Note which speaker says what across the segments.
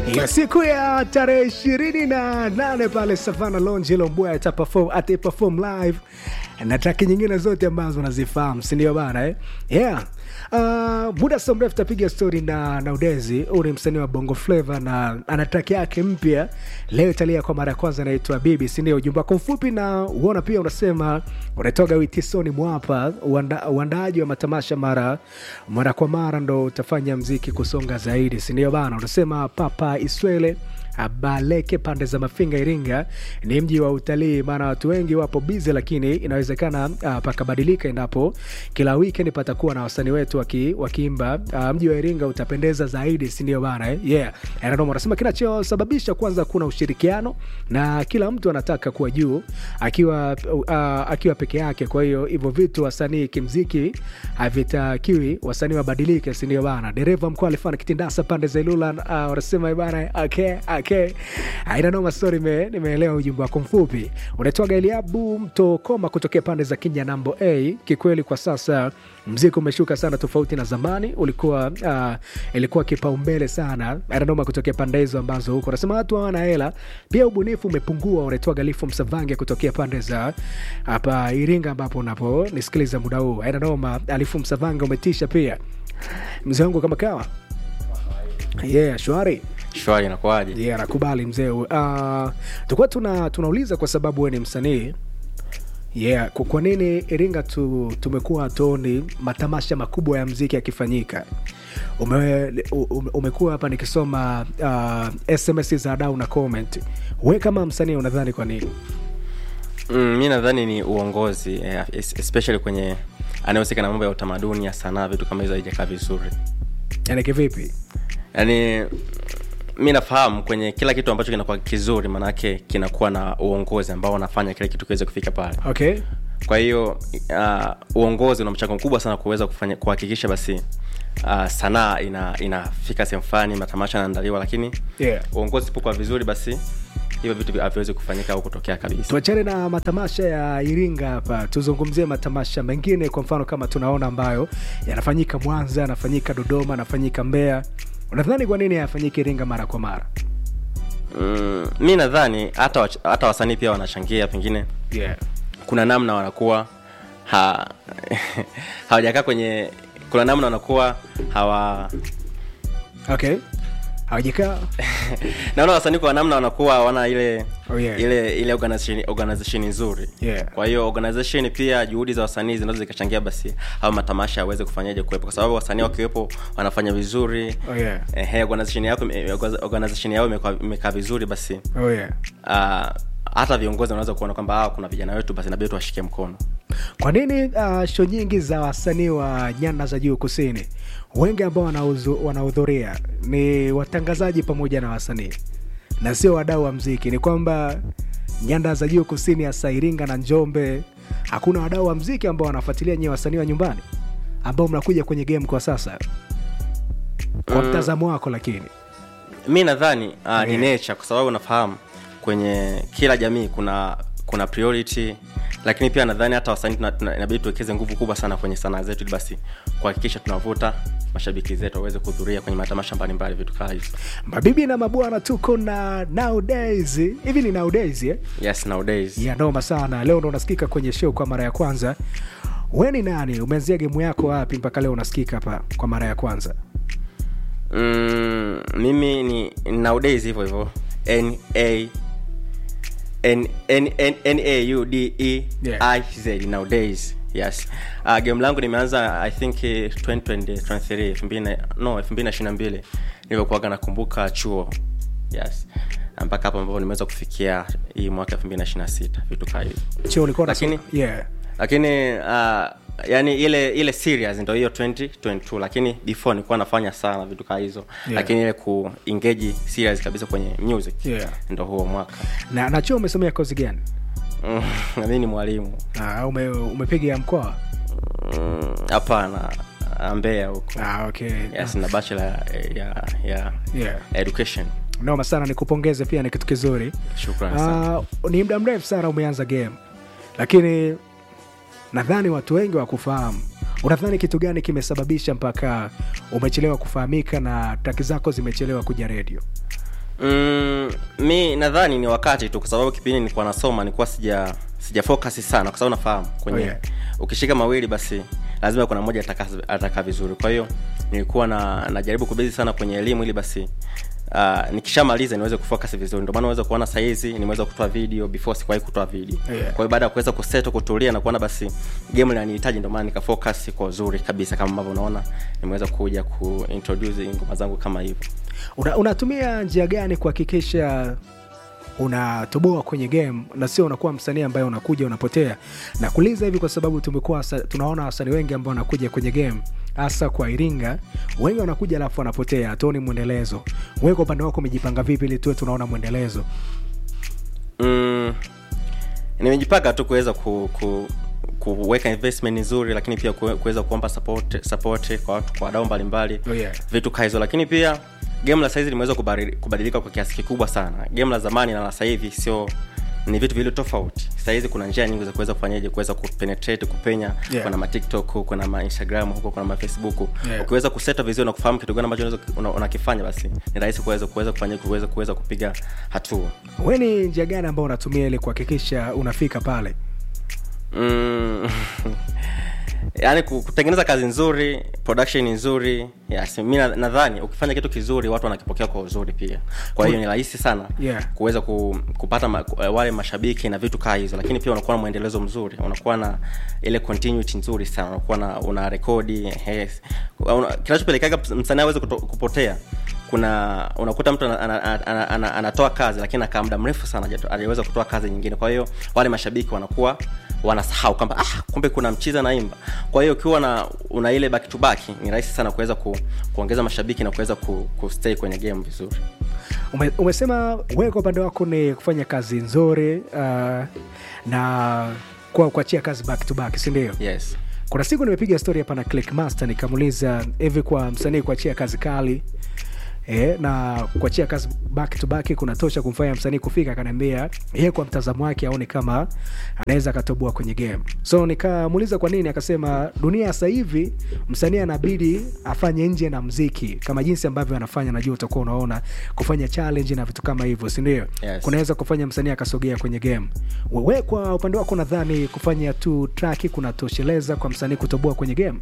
Speaker 1: Ila siku ya tarehe ishirini na nane pale Savana Lounge Lombwe ataperform ataperform live na traki nyingine zote ambazo nazifahamu, si ndio bana eh? Yeah. Uh, muda sio mrefu tapiga story na na Udezi. Huyu ni msanii wa Bongo Flava na ana track yake mpya leo italia kwa mara ya kwanza, inaitwa Bibi, si ndio? Ujumbe wako mfupi na uona pia unasema unatoka Witisoni Mwapa, uanda- uandaaji wa matamasha mara mara kwa mara ndo utafanya mziki kusonga zaidi, si ndio bana? Unasema Papa Iswele Baleke pande za Mafinga, Iringa ni mji wa utalii, maana watu wengi wapo bize, lakini inawezekana uh, pakabadilika endapo kila weekend patakuwa na wasanii wetu waki, wakiimba. Uh, mji wa Iringa utapendeza zaidi, si ndio bana eh? Yeah, Anadomo anasema kinachosababisha kwanza, kuna ushirikiano na kila mtu anataka kuwa juu akiwa uh, akiwa peke yake. Kwa hiyo hivyo vitu wasanii kimziki havitakiwi wasanii wabadilike, si ndio bana? Dereva mkuu alifanya kitindasa pande za Ilula, uh, wanasema bana, okay, okay. Aina noma story, nime- nimeelewa ujumbe wako mfupi. Unaitwaga Eliabu Mtokoma kutokea pande za Kinya nambo A. Kikweli kwa sasa mziki umeshuka sana, tofauti na zamani ulikuwa uh, ilikuwa kipaumbele sana. Aina noma kutokea pande hizo ambazo huko unasema watu hawana hela, pia ubunifu umepungua. Unaitwaga Lifu Msavange kutokea pande za hapa Iringa ambapo unapo nisikiliza muda huu. Aina noma, Alifu Msavange umetisha pia mzee wangu kama kawa yeah, shwari
Speaker 2: shwari inakuwaje
Speaker 1: yeah, nakubali mzee. Uh, tukuwa tuna, tunauliza kwa sababu wewe ni msanii yeah, kwa kwa nini Iringa tu, tumekuwa hatuoni matamasha makubwa ya mziki yakifanyika? Ume, ume, umekuwa hapa nikisoma uh, SMS za dau na comment. We kama msanii unadhani kwa nini?
Speaker 2: mm, mi nadhani ni uongozi eh, es- especially kwenye anayehusika na mambo ya utamaduni ya sanaa vitu kama hizo haijakaa vizuri
Speaker 1: Yani kivipi?
Speaker 2: yaani mi nafahamu kwenye kila kitu ambacho kinakuwa kizuri maanake kinakuwa na uongozi ambao unafanya kile kitu kiweze kufika pale
Speaker 1: Okay.
Speaker 2: kwa hiyo uh, uongozi una mchango mkubwa sana kuweza kufanya kuhakikisha basi uh, sanaa ina inafika sehemu fulani matamasha yanaandaliwa lakini
Speaker 1: Yeah.
Speaker 2: uongozi sipokuwa vizuri basi hivyo vitu haviwezi kufanyika au kutokea kabisa
Speaker 1: tuachane na matamasha ya Iringa hapa, tuzungumzie matamasha mengine, kwa mfano kama tunaona ambayo yanafanyika Mwanza, yanafanyika Dodoma, yanafanyika Mbeya. Unadhani kwa nini hayafanyiki Iringa mara kwa mara?
Speaker 2: mm, mi nadhani hata wach- hata wasanii pia wanachangia pengine
Speaker 1: Yeah.
Speaker 2: kuna namna wanakuwa ha, hawajakaa kwenye kuna namna wanakuwa hawa
Speaker 1: Okay. Hawajakaa
Speaker 2: naona wasanii kwa namna wanakuwa hawana ile
Speaker 1: Oh, yeah.
Speaker 2: ile ile organization, organization nzuri
Speaker 1: Yeah.
Speaker 2: kwa hiyo organization pia juhudi za wasanii zinaweza zikachangia basi au matamasha yaweze kufanyaje kuwepo kwa sababu wasanii wakiwepo wanafanya vizuri
Speaker 1: Oh, yeah.
Speaker 2: ehe organization yako organization yao imekaa- imekaa vizuri basi
Speaker 1: Oh, yeah.
Speaker 2: uh, hata viongozi wanaweza kuona kwamba ah, kuna vijana wetu basi nabidi tuwashike mkono
Speaker 1: Kwa nini uh, show nyingi za wasanii wa nyanda za juu kusini wengi ambao wanauzu- wanahudhuria ni watangazaji pamoja na wasanii na sio wadau wa mziki? Ni kwamba nyanda za juu kusini, hasa Iringa na Njombe, hakuna wadau wa mziki ambao wanafuatilia nyewe wasanii wa nyumbani ambao mnakuja kwenye game kwa sasa, kwa mtazamo wako. Lakini
Speaker 2: mi nadhani uh, ni
Speaker 1: Yeah.
Speaker 2: nature kwa sababu unafahamu kwenye kila jamii kuna kuna priority lakini pia nadhani hata wasanii tuna- tuna- inabidi tuwekeze nguvu kubwa sana kwenye sanaa zetu ili basi kuhakikisha tunavuta mashabiki zetu waweze kuhudhuria kwenye matamasha mbalimbali vitu kaa hizo
Speaker 1: mabibi na mabwana, tuko na nowadays. Hivi ni nowadays eh?
Speaker 2: yes nowadays
Speaker 1: ya noma sana. Leo ndo unasikika kwenye show kwa mara ya kwanza. We ni nani? Umeanzia gemu yako wapi mpaka leo unasikika hapa kwa mara ya kwanza?
Speaker 2: mm, mimi ni nowadays hivyo hivyo n a N- N- N- N- A U D E
Speaker 1: Yeah.
Speaker 2: I Z nowadays yes uh, game langu nimeanza i think eh, 2023 2000 na- no 2022 nilivyokuwaga nakumbuka chuo yes mpaka hapo ambapo nimeweza kufikia hii mwaka 2026 vitu kaa hivi
Speaker 1: Chuo ulikuwa
Speaker 2: Lakini-
Speaker 1: unasoma- yeah.
Speaker 2: lakini uh, yani ile ile serious ndo hiyo 2022 lakini before nilikuwa nafanya sana vitu kaa hizo
Speaker 1: Yeah.
Speaker 2: lakini ile ku engage serious kabisa kwenye music
Speaker 1: Yeah.
Speaker 2: ndo huo mwaka
Speaker 1: na, na chuo umesomea kozi gani?
Speaker 2: Mm, na mimi ni mwalimu
Speaker 1: Ah, ume, umepiga ya mkoa?
Speaker 2: Mm, hapana ah, mbeya huko
Speaker 1: Ah, okay.
Speaker 2: yes na bachelor ya, ya, ya
Speaker 1: Yeah.
Speaker 2: education
Speaker 1: Noma sana, nikupongeze pia, ni kitu kizuri.
Speaker 2: shukran sana
Speaker 1: Uh, ni muda mrefu sana umeanza game, lakini nadhani watu wengi wakufahamu. Unadhani kitu gani kimesababisha mpaka umechelewa kufahamika na taki zako zimechelewa kuja redio?
Speaker 2: mm, mi nadhani ni wakati tu kwa sababu kipindi nilikuwa nasoma nilikuwa sija sija focus sana kwa sababu nafahamu kwenye
Speaker 1: Oh, yeah.
Speaker 2: ukishika mawili basi lazima kuna mmoja ataka, ataka vizuri kwa hiyo nilikuwa na najaribu kubezi sana kwenye elimu ili basi Uh, nikishamaliza niweze kufocus vizuri ndio maana unaweza kuona saizi nimeweza kutoa video before sikuwahi kutoa video
Speaker 1: Yeah.
Speaker 2: kwa hiyo baada ya kuweza kuseto kutulia na kuona basi game linanihitaji ndio maana nikafocus kwa uzuri kabisa kama ambavyo unaona nimeweza kuja kuintroduce ngoma zangu kama hivyo
Speaker 1: Una, unatumia njia gani kuhakikisha unatoboa kwenye game na sio unakuwa msanii ambaye unakuja unapotea na kuuliza hivi kwa sababu tumekuwa wasa- tunaona wasanii wengi ambao wanakuja kwenye game hasa kwa iringa wengi wanakuja alafu wanapotea hatuoni mwendelezo wewe kwa upande wako umejipanga vipi ili tuwe tunaona mwendelezo
Speaker 2: mm, nimejipanga tu kuweza ku, ku, kuweka investment nzuri lakini pia kuwe- kuweza kuomba support, support kwa watu kwa wadau mbalimbali
Speaker 1: Oh, yeah.
Speaker 2: vitu kaa hizo lakini pia game la saizi limeweza kubadili- kubadilika kwa kiasi kikubwa sana game la zamani na la sasa hivi sio ni vitu vile tofauti sahizi kuna njia nyingi za kuweza kufanyaje kuweza kupenetrate kupenya
Speaker 1: Yeah.
Speaker 2: kuna matiktok kuna mainstagram huko kuna mafacebook
Speaker 1: Yeah.
Speaker 2: ukiweza kuseta vizuri na kufahamu kitu gani ambacho unaweza- una- unakifanya basi ni rahisi kuweza kuweza kufanya kuweza kuweza kupiga hatua
Speaker 1: we ni njia gani ambao unatumia ili kuhakikisha unafika pale
Speaker 2: mm, yaani ku- kutengeneza kazi nzuri production nzuri yes, mi na- nadhani ukifanya kitu kizuri watu wanakipokea kwa uzuri pia kwa hiyo ni rahisi sana
Speaker 1: Yeah.
Speaker 2: kuweza ku, kupata ma, wale mashabiki na vitu kaa hizo lakini pia unakuwa na mwendelezo mzuri unakuwa na ile continuity nzuri sana unakuwa na una rekodi yes. Una- kinachopelekaga msanii aweze kuto- kupotea kuna unakuta mtu ana- ana- ana- ana- ana- anatoa kazi lakini akaa muda mrefu sana hajato- hajaweza kutoa kazi nyingine kwa hiyo wale mashabiki wanakuwa wanasahau kwamba ah, kumbe kuna mchiza naimba kwa hiyo ukiwa na una ile back to back ni rahisi sana kuweza ku, kuongeza mashabiki na kuweza ku, kustay kwenye game vizuri
Speaker 1: Ume, umesema wewe kwa upande wako ni kufanya kazi nzuri uh, na kwa kuachia kazi back to back sindio
Speaker 2: yes
Speaker 1: kuna siku nimepiga story hapa na clickmaster nikamuuliza hivi kwa msanii kuachia kazi kali E, na kuachia kazi back to back kunatosha kumfanya msanii kufika akaniambia yeye kwa mtazamo wake aone kama anaweza akatoboa kwenye game so nikamuuliza kwa nini akasema dunia ya sasa hivi msanii anabidi afanye nje na mziki kama jinsi ambavyo anafanya najua utakuwa unaona kufanya challenge na vitu kama hivyo sindio
Speaker 2: Yes.
Speaker 1: kunaweza kufanya msanii akasogea kwenye game wewe kwa upande wako nadhani kufanya tu traki kunatosheleza kwa msanii kutoboa kwenye game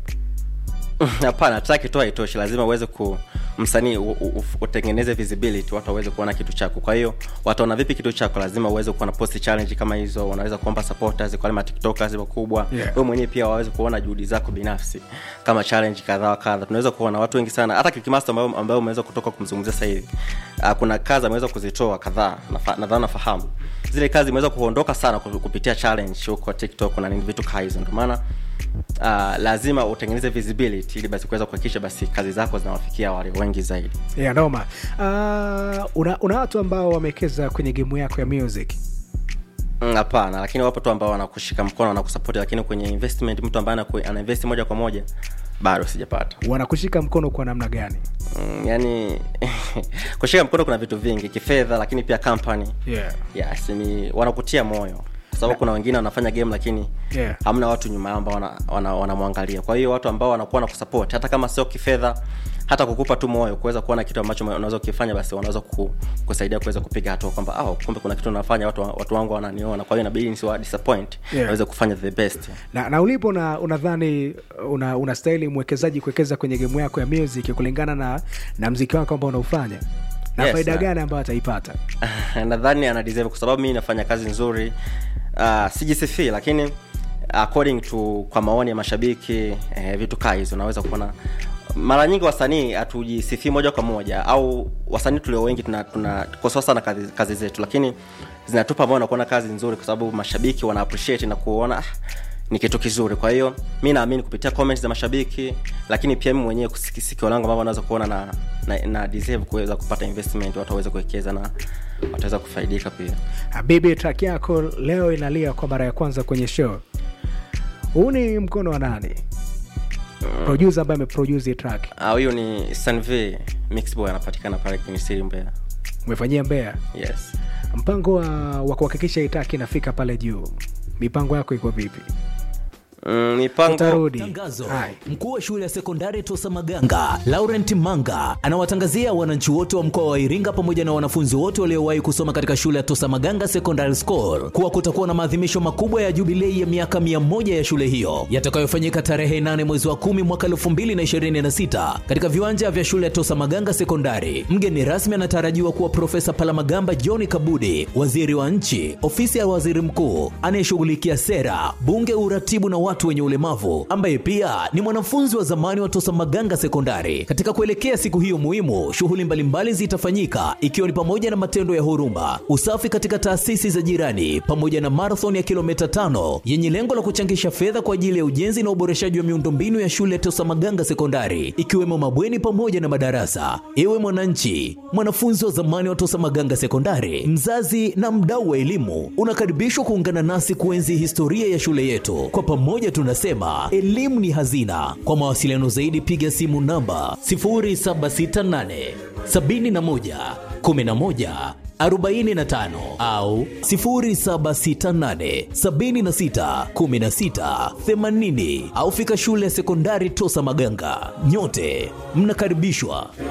Speaker 2: hapana track tu haitoshi lazima uweze ku msanii u- u- u- utengeneze visibility watu waweze kuona kitu chako kwa hiyo wataona vipi kitu chako lazima uweze kuwa na post challenge kama hizo wanaweza kuomba supporters kwa wale matiktokers wakubwa
Speaker 1: Yeah.
Speaker 2: wewe mwenyewe pia waweze kuona juhudi zako binafsi kama challenge kadhaa wa kadha tunaweza kuona watu wengi sana hata kikimaster ambayo ambayo umeweza kutoka kumzungumzia sasa hivi uh, kuna kazi ameweza kuzitoa kadhaa nafa- nadhani nafahamu zile kazi imeweza kuondoka sana ku- kupitia challenge huko tiktok na nini vitu kaa hizo ndio maana uh, lazima utengeneze visibility ili basi kuweza kuhakikisha basi kazi zako zinawafikia wale wengi zaidi
Speaker 1: yeah, noma uh, una, una watu ambao wamewekeza kwenye gemu yako ya music
Speaker 2: Mm, hapana lakini wapo tu ambao wanakushika mkono wanakusapoti lakini kwenye investment mtu ambaye anaku- anainvest moja kwa moja bado sijapata
Speaker 1: wanakushika mkono kwa namna gani
Speaker 2: mm, yani kushika mkono kuna vitu vingi kifedha lakini pia company
Speaker 1: yeah.
Speaker 2: yes, ni wanakutia moyo kwa sababu kuna wengine wanafanya game lakini
Speaker 1: Yeah.
Speaker 2: hamna watu nyuma yao ambao wanamwangalia wana, wana wanamwangalia. kwa hiyo watu ambao wanakuwa na kusupport hata kama sio kifedha hata kukupa tu moyo kuweza kuona kitu ambacho unaweza kukifanya basi wanaweza ku, kusaidia kuweza kupiga hatua kwamba oh, kumbe kuna kitu nafanya watu, watu wangu wananiona kwa hiyo inabidi nisiwa disappoint
Speaker 1: Yeah.
Speaker 2: naweze kufanya the best
Speaker 1: na, na ulipo na unadhani una, unastahili mwekezaji kuwekeza kwenye gemu yako ya music kulingana na, na mziki wako ambao unaufanya na
Speaker 2: Yes,
Speaker 1: faida
Speaker 2: na-
Speaker 1: gani ambayo ataipata
Speaker 2: nadhani ana deserve kwa sababu mimi nafanya kazi nzuri uh, sijisifii lakini according to kwa maoni ya mashabiki eh, vitu kaa hizo naweza kuona mara nyingi wasanii hatujisifii moja kwa moja au wasanii tulio wengi tunakosoa tuna, tunakosoa sana kazi, kazi zetu lakini zinatupa moyo na kuona kazi nzuri kwa sababu mashabiki wana appreciate na kuona ah, ni kitu kizuri kwa hiyo mi naamini kupitia comments za mashabiki lakini pia mi mwenyewe kusiki- sikio langu ambavyo naweza kuona na, na, na deserve kuweza kupata investment watu waweze kuwekeza na wataweza kufaidika pia
Speaker 1: habibi track yako leo inalia kwa mara ya kwanza kwenye show huu ni mkono wa nani producer ambaye ameproduce hii track
Speaker 2: Ah, huyu ni sanv mixboy anapatikana pale kwenye siri mbea
Speaker 1: umefanyia mbea
Speaker 2: yes
Speaker 1: mpango wa, wa kuhakikisha hii track inafika pale juu mipango yako iko vipi
Speaker 2: mm, mipango
Speaker 1: utarudi
Speaker 3: Tangazo.
Speaker 1: Hai.
Speaker 3: Mkuu wa shule ya sekondari Tosa Maganga, Laurent Manga, anawatangazia wananchi wote wa mkoa wa Iringa pamoja na wanafunzi wote waliowahi kusoma katika shule ya Tosa Maganga Secondary School kuwa kutakuwa na maadhimisho makubwa ya jubilei ya miaka 100 ya shule hiyo yatakayofanyika tarehe 8 mwezi wa 10 mwaka 2026 katika viwanja vya shule ya Tosa Maganga Sekondari. Mgeni rasmi anatarajiwa kuwa Profesa Palamagamba John Kabudi, waziri wa nchi, ofisi ya waziri mkuu anayeshughulikia sera, bunge, uratibu na watu wenye ulemavu, ambaye pia ni mwanafunzi wa zamani wa Tosa Maganga Sekondari. Katika kuelekea siku hiyo muhimu, shughuli mbalimbali zitafanyika ikiwa ni pamoja na matendo ya huruma, usafi katika taasisi za jirani, pamoja na marathon ya kilomita tano yenye lengo la kuchangisha fedha kwa ajili ya ujenzi na uboreshaji wa miundombinu ya shule ya Tosa Maganga Sekondari, ikiwemo mabweni pamoja na madarasa. Ewe mwananchi, mwanafunzi wa zamani wa Tosa Maganga Sekondari, mzazi na mdau wa elimu, unakaribishwa kuungana nasi kuenzi historia ya shule yetu. Kwa pamoja tunasema elimu ni hazina. Kwa mawasiliano zaidi, piga simu namba 0768 71 11 45 au 0768 76 16 80 au fika shule ya sekondari Tosa Maganga. Nyote mnakaribishwa.